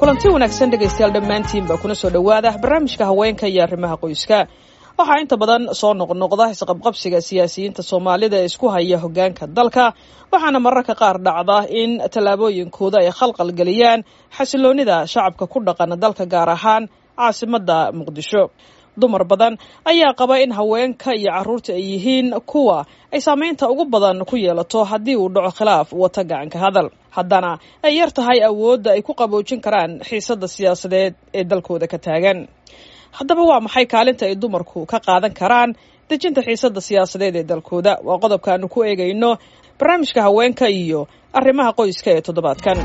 kulanti wanaagsan dhegaystayaal dhammaantiinba kuna soo dhowaada barnaamijka haweenka iyo arrimaha qoyska waxaa inta badan soo noqnoqda isqabqabsiga siyaasiyiinta soomaalida ee isku haya hoggaanka dalka waxaana mararka qaar dhacda in tallaabooyinkooda ay khalqal geliyaan xasiloonnida shacabka ku dhaqan dalka gaar ahaan caasimadda muqdisho dumar badan ayaa qaba in haweenka iyo carruurta ay yihiin kuwa ay saamaynta ugu badan ku yeelato haddii uu dhaco khilaaf wata gacanka hadal haddana ay yar tahay awoodda ay ku qaboojin karaan xiisadda siyaasadeed ee dalkooda ka taagan haddaba waa maxay kaalinta ay dumarku ka qaadan karaan dejinta xiisadda siyaasadeed ee dalkooda waa qodobka aanu ku eegayno barnaamijka haweenka iyo arrimaha qoyska ee toddobaadkan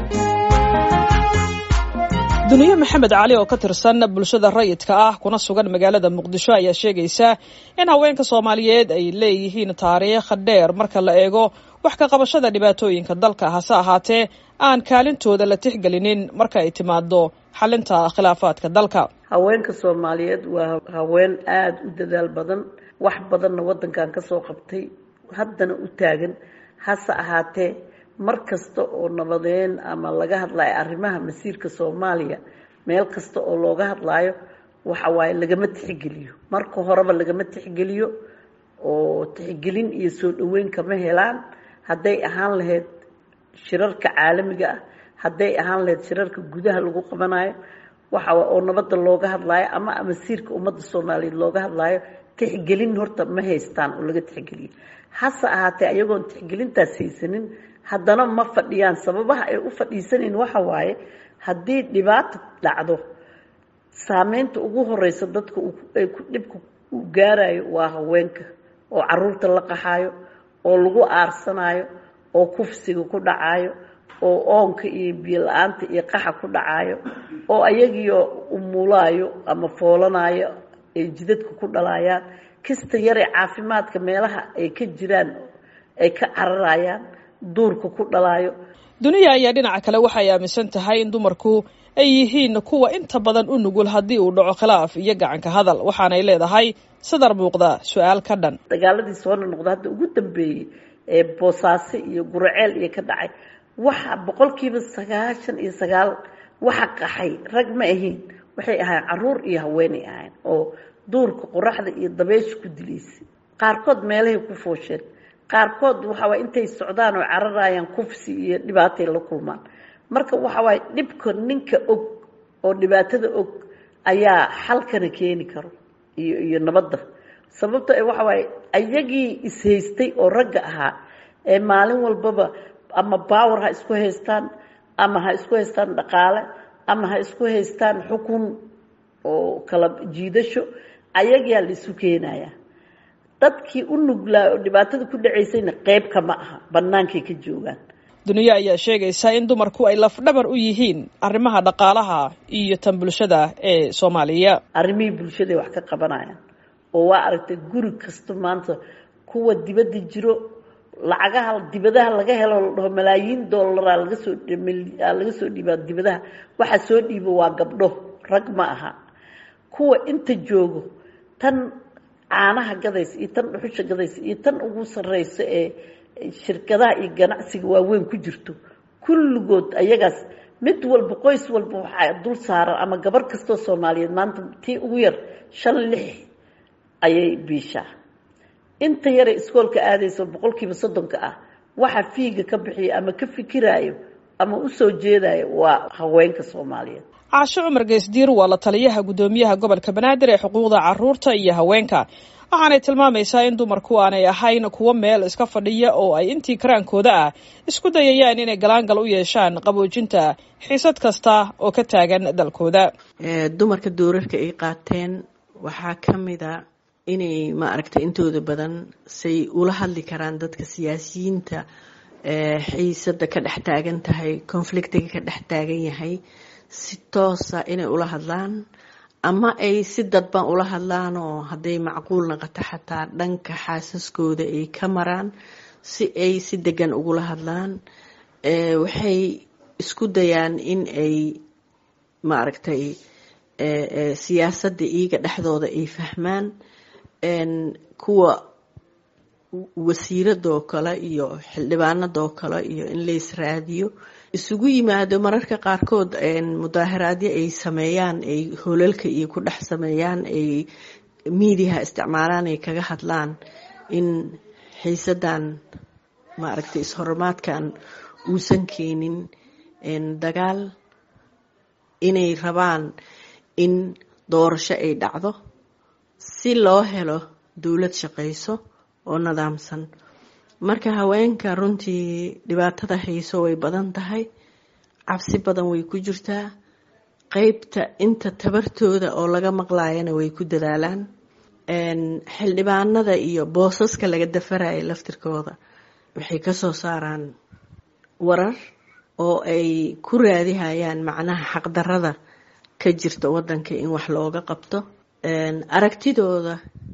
duniye maxamed cali oo ka tirsan bulshada rayidka ah kuna sugan magaalada muqdisho ayaa sheegaysa in haweenka soomaaliyeed ay leeyihiin taariikh dheer marka la eego wax ka qabashada dhibaatooyinka dalka hase ahaatee aan kaalintooda la tixgelinin marka ay timaado xalinta khilaafaadka dalka haweenka soomaaliyeed waa haween aada u dadaal badan wax badanna waddankan ka soo qabtay haddana u taagan hase ahaatee mar kasta oo nabadeen ama laga hadlayo arrimaha masiirka soomaaliya meel kasta oo looga hadlaayo waxa waaye lagama tixgeliyo marka horeba lagama tixgeliyo oo tixgelin iyo soo dhaweyn kama helaan hadday ahaan lahayd shirarka caalamiga ah hadday ahaan lahayd shirarka gudaha lagu qabanayo waxa oo nabadda looga hadlaayo ama masiirka ummadda soomaaliyeed looga hadlaayo tixgelin horta ma haystaan oo laga tixgeliyo hase ahaatee ayagoon tixgelintaas haysanin haddana ma fadhiyaan sababaha ay u fadhiisanayn waxa waaye haddii dhibaata dhacdo saameynta ugu horeysa dadka ay ku dhibka u gaarayo waa haweenka oo caruurta la qaxaayo oo lagu aarsanayo oo kufsiga ku dhacayo oo oonka iyo biyo la-aanta iyo qaxa ku dhacayo oo ayagiio umulaayo ama foolanayo ay jidadka ku dhalayaan kasta yaree caafimaadka meelaha ay ka jiraan ay ka cararayaan duurka ku dhalaayo duniya ayaa dhinaca kale waxay aaminsan tahay in dumarku ay yihiin kuwa inta badan u nugul haddii uu dhaco khilaaf iyo gacanka hadal waxaanay leedahay sadar muuqda su-aal ka dhan dagaaladii soo noqda hadda ugu dambeeyey ee boosaaso iyo guraceel iyo ka dhacay waxa boqolkiiba sagaashan iyo sagaal waxa qaxay rag ma ahayn waxay ahayn caruur iyo haweenay ahayn oo duurka qoraxda iyo dabeysha ku dilaysay qaarkood meelahay ku foosheen qaarkood waxawaay intay socdaan oo cararayaan kufsi iyo dhibaatay la kulmaan marka waxawaaye dhibka ninka og oo dhibaatada og ayaa xalkana keeni karo iyo iyo nabadda sababto waxa waaye ayagii ishaystay oo ragga ahaa ee maalin walbaba ama baawer ha isku haystaan ama ha isku haystaan dhaqaale ama ha isku haystaan xukun oo kala jiidasho ayagaa la isu keenaya dadkii u nuglaa oo dhibaatada ku dhacaysayna qeyb kama aha bannaankay ka joogaan duniya ayaa sheegaysa in dumarku ay lafdhabar u yihiin arrimaha dhaqaalaha iyo tan bulshada ee soomaaliya arrimihii bulshaday wax ka qabanayaan oo waa aragtay guri kasta maanta kuwa dibadda jiro lacagaha dibadaha laga helo la dhaho malaayiin dollaraa laga soo laga soo dhiibaa dibadaha waxa soo dhiibo waa gabdho rag ma aha kuwa inta joogo tan caanaha gadaysa iyo tan dhuxusha gadaysa iyo tan ugu sarreyso ee shirkadaha iyo ganacsiga waaweyn ku jirto kulligood ayagaas mid walba qoys walba waxaa dul saaran ama gabar kastoo soomaaliyeed maanta tii ugu yar shan lix ayay biishaa inta yare iskoolka aadayso boqolkiiba soddonka ah waxa fiiga ka bixiya ama ka fikiraayo ama usoo jeedayo waa haweenka soomaaliyeed caasho cumar geesdiir waa la taliyaha guddoomiyaha gobolka banaadir ee xuquuqda caruurta iyo haweenka waxaanay tilmaamaysaa in dumarku aanay ahayn kuwo meel iska fadhiya oo ay intii karaankooda ah isku dayayaan inay galaangal u yeeshaan qaboojinta xiisad kasta oo ka taagan dalkooda dumarka doorarka ay qaateen waxaa ka mida inay ma aragtay intooda badan say ula hadli karaan dadka siyaasiyiinta xiisada ka dhex taagan tahay conflictiga ka dhex taagan yahay si toosa inay ula hadlaan ama ay si dadban ula hadlaan oo hadday macquul naqato xataa dhanka xaasaskooda ay ka maraan si ay si degan ugula hadlaan waxay isku dayaan in ay maaragtay siyaasadda iyaga dhexdooda ay fahmaan kuwa wasiiradoo kale iyo xildhibaanadoo kale iyo in la israadiyo isugu yimaado mararka qaarkood mudaaharaadyo ay sameeyaan ay holalka iyo ku dhex sameeyaan ay miidiyaha isticmaalaan ay kaga hadlaan in xiisadan maaragtay is-horumaadkan uusan keenin dagaal inay rabaan in doorasho ay dhacdo si loo helo dowlad shaqayso oo nidaamsan marka haweenka runtii dhibaatada hayso way badan tahay cabsi badan way ku jirtaa qeybta inta tabartooda oo laga maqlayana way ku dadaalaan xildhibaanada iyo boosaska laga dafaraya laftirkooda waxay kasoo saaraan warar oo ay ku raadihayaan macnaha xaqdarada ka jirta wadanka in wax looga qabto aragtidooda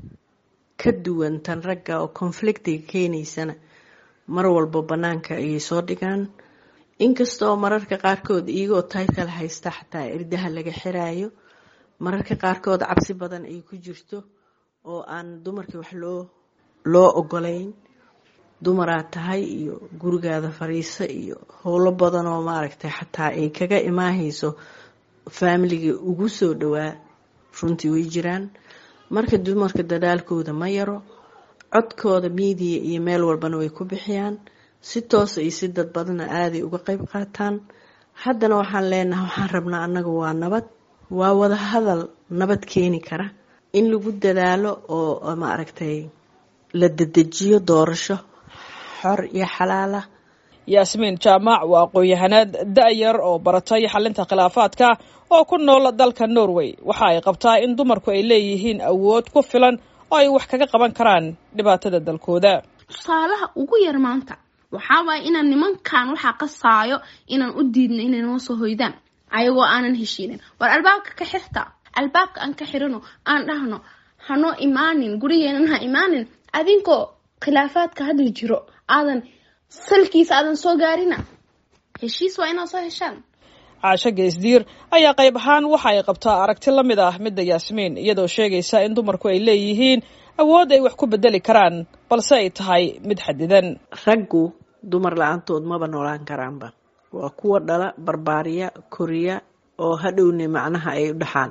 ka duwan tan ragga oo conflictiga keenaysana mar walba banaanka ayay soo dhigaan inkastoo mararka qaarkood iyagoo title haysta xataa irdaha laga xiraayo mararka qaarkood cabsi badan ay ku jirto oo aan dumarkii wax loo loo ogolayn dumaraad tahay iyo gurigaada fariiso iyo howlo badan oo maaragtay xataa ay kaga imaahayso faamiligii ugu soo dhowaa runtii way jiraan marka dumarka dadaalkooda ma yaro codkooda miidiya iyo meel walbana way ku bixiyaan si toosa iyo si dad badana aaday uga qeyb qaataan haddana waxaan leenahay waxaan rabnaa annaga waa nabad waa wada hadal nabad keeni kara in lagu dadaalo oo maaragtay la dedejiyo doorasho xor iyo xalaala yaasmiin jaamac waa aqoon-yahanaad da-yar oo baratay xalinta khilaafaadka oo ku nool dalka norway waxa ay qabtaa in dumarku ay leeyihiin awood ku filan oo ay wax kaga qaban karaan dhibaatada dalkooda tusaalaha ugu yar maanta waxaa waaya inaan nimankan waxaa qasaayo inaan u diidno inay noo soo hoydaan ayagoo aanan heshiinin war albaabka ka xirta albaabka aan ka xirano aan dhahno hanoo imaanin gurigeenan ha imaanin adinkoo khilaafaadka hadda jiro aadan salkiisa aadan soo gaarina heshiis waa inaad soo heshaan caasho geesdiir ayaa qayb ahaan waxa ay qabtaa aragti la mid ah midda yaasmiin iyadoo sheegaysa in dumarku ay leeyihiin awood ay wax ku bedeli karaan balse ay tahay mid xadidan raggu dumar la-aantood maba noolaan karaanba waa kuwa dhala barbaariya koriya oo hadhowne macnaha ay u dhaxaan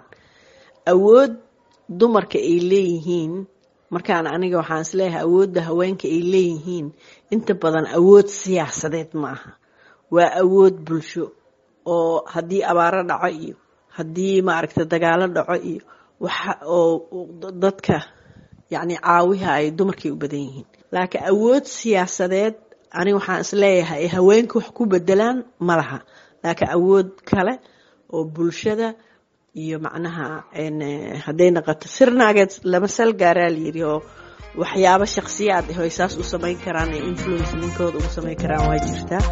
awood dumarka ay leeyihiin markaan aniga waxaan isleeyahay awoodda haweenka ay leeyihiin inta badan awood siyaasadeed ma aha waa awood bulsho oo haddii abaaro dhaco iyo haddii maaragta dagaalo dhaco iyo waxa oo dadka yacni caawiha ay dumarkay u badan yihiin laakiin awood siyaasadeed aniga waxaan isleeyahay ay haweenka wax ku bedelaan ma laha laakiin awood kale oo bulshada iyo macnaha hadday naqato sirnaageed lama sal gaaraa layiri oo waxyaabo shaksiyaad ah ay saas u samayn karaan ee influence ninkooda ugu samayn karaan waa jirtaa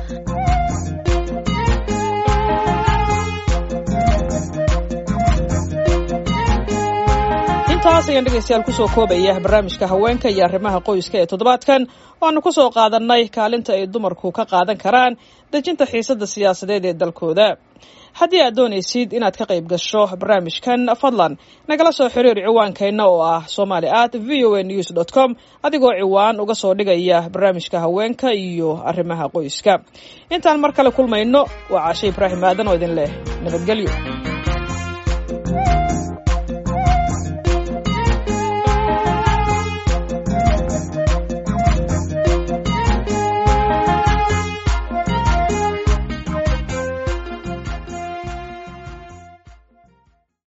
intaas ayaan dhegaystayaal kusoo koobaya barnaamijka haweenka iyo arrimaha qoyska ee toddobaadkan waanu kusoo qaadannay kaalinta ay dumarku ka qaadan karaan dejinta xiisadda siyaasadeed ee dalkooda haddii aad doonaysid inaad ka qayb gasho barnaamijkan fadlan nagala soo xiriir ciwaankeenna oo ah somali at v o a news dot com adigoo ciwaan uga soo dhigaya barnaamijka haweenka iyo arrimaha qoyska intaan mar kale kulmayno waa caashe ibraahim aadan oo idin leh nabadgelyo